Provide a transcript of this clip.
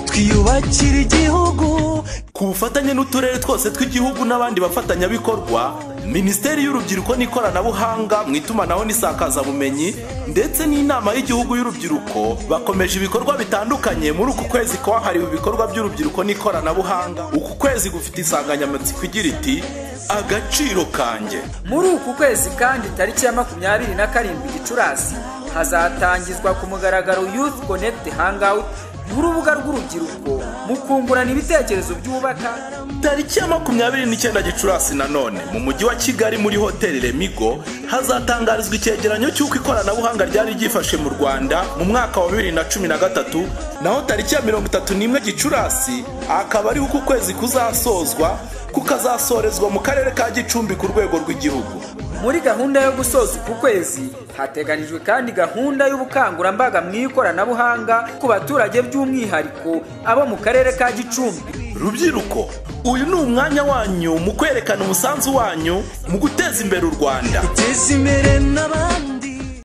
twiyubakire igihugu ku bufatanye n'uturere twose tw'igihugu n'abandi bafatanyabikorwa minisiteri y'urubyiruko n'ikoranabuhanga mu itumanaho n'isakazabumenyi ndetse n'inama y'igihugu y'urubyiruko bakomeje ibikorwa bitandukanye muri uku kwezi kwahariwe ibikorwa by'urubyiruko n'ikoranabuhanga uku kwezi gufite insanganyamatsiko igira iti agaciro kanjye muri uku kwezi kandi tariki ya makumyabiri na karindwi gicurasi hazatangizwa ku mugaragaro youth connect hangout urubuga rw'urubyiruko mu kungurana ibitekerezo byubaka tariki ya makumyabiri n'icyenda gicurasi nanone mu mujyi wa kigali muri hoteli remigo hazatangarizwa icyegeranyo cy'uko ikoranabuhanga ryari ryifashe mu rwanda mu mwaka wa bibiri na cumi na gatatu naho tariki ya mirongo itatu n'imwe gicurasi akaba ariho uku kwezi kuzasozwa kukazasorezwa mu karere ka gicumbi ku rwego rw'igihugu muri gahunda yo gusoza uku kwezi hateganijwe kandi gahunda y'ubukangurambaga mu ikoranabuhanga ku baturage by'umwihariko abo mu karere ka gicumbi rubyiruko uyu ni umwanya wanyu mu kwerekana umusanzu wanyu mu guteza imbere u rwanda uteze imbere n'abandi